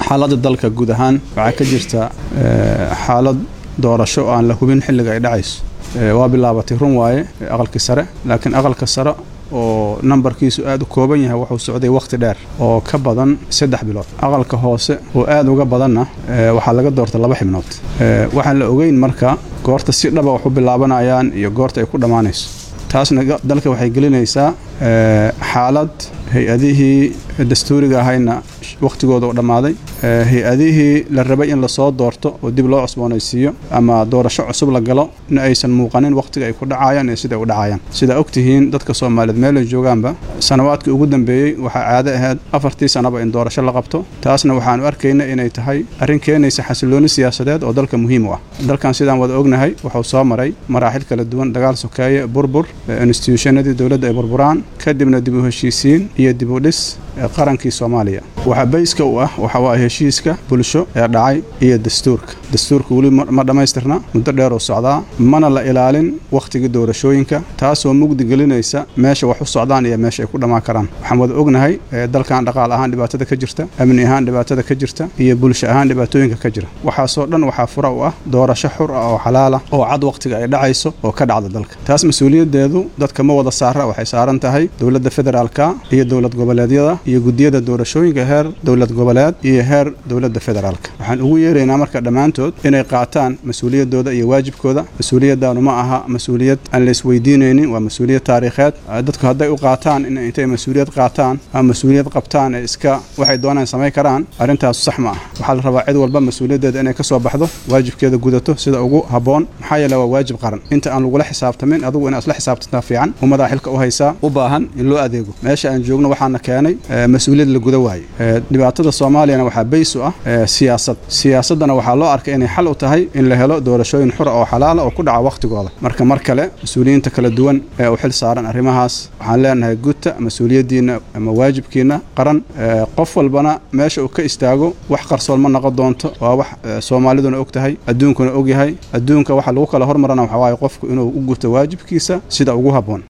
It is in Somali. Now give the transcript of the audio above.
xaaladda dalka guud ahaan waxaa ka jirta xaalad doorasho oo aan la hubin xilliga ay dhacayso waa bilaabatay run waaye aqalkii sare laakiin aqalka sare oo nambarkiisu aad u kooban yahay wuxuu socday wakhti dheer oo ka badan saddex bilood aqalka hoose oo aad uga badanna waxaa laga doortay laba xibnood waxaan la ogeyn marka goorta si dhaba wax u bilaabanayaan iyo goorta ay ku dhammaanayso taasna dalka waxay gelinaysaa xaalad hay-adihii dastuuriga ahayna wakhtigooda u dhammaaday hay-adihii la rabay in lasoo doorto oo dib loo cusboonaysiiyo ama doorasho cusub la galo in aysan muuqanin wakhtiga ay ku dhacayaan iyo siday u dhacayaan sidaa ogtihiin dadka soomaaliyeed meelay joogaanba sanawaadkii ugu dambeeyey waxaa caado ahayd afartii sanaba in doorasho la qabto taasna waxaanu arkayna inay tahay arrin keenaysa xasilooni siyaasadeed oo dalka muhiim u ah dalkan sidaan wada ognahay wuxuu soo maray maraaxil kala duwan dagaal sokeeye burbur instituushannadii dowladda ay burburaan kadibna dib u heshiisiin iyo dib u dhis qarankii soomaaliya waxaa bayska u ah waxa waa heshiiska bulsho ee dhacay iyo dastuurka dastuurka weli ma dhammaystirna muddo dheer uu socdaa mana la ilaalin wakhtigii doorashooyinka taasoo mugdi gelinaysa meesha wax u socdaan iyo meesha ay ku dhammaan karaan waxaan wada ognahay dalkan dhaqaal ahaan dhibaatada ka jirta amni ahaan dhibaatada ka jirta iyo bulsho ahaan dhibaatooyinka ka jira waxaasoo dhan waxaa fura u ah doorasho xur ah oo xalaala oo cad wakhtiga ay dhacayso oo ka dhacda dalka taas mas-uuliyaddeedu dadka ma wada saara waxay saaran tahay dowladda federaalka iyo dowlad goboleedyada iyo guddiyada doorashooyinka heer dowlad goboleed iyo heer dowladda federaalka waxaan ugu yeeraynaa marka dhammaantood inay qaataan mas-uuliyaddooda iyo waajibkooda mas-uuliyaddaanu ma aha mas-uuliyad aan la isweydiinaynin waa mas-uuliyad taariikheed dadku hadday u qaataan in intay mas-uuliyad qaataan ama mas-uuliyad qabtaan ee iska waxay doonaan samayn karaan arrintaasu sax ma ah waxaa la rabaa cid walba mas-uuliyaddeeda inay ka soo baxdo waajibkeeda gudato sida ugu habboon maxaa yeele waa waajib qaran inta aan lagula xisaabtamin adigu inaad isla xisaabtantaa fiican ummadaa xilka u haysaa u baahan in loo adeego meesha aan joogno waxaana keenay mas-uuliyad la guda waaye dhibaatada soomaaliyana waxaa bays u ah siyaasad siyaasaddana waxaa loo arkay inay xal u tahay in la helo doorashooyin xura oo xalaala oo ku dhaca wakhtigooda marka mar kale mas-uuliyiinta kala duwan ee u xil saaran arrimahaas waxaan leenahay gudta mas-uuliyaddiinna ama waajibkiinna qaran qof walbana meesha uu ka istaago wax qarsoon ma noqon doonto waa wax soomaaliduna og tahay adduunkuna og yahay adduunka waxa lagu kala hormarana waxaa waaye qofku inuu u guto waajibkiisa sida ugu habboon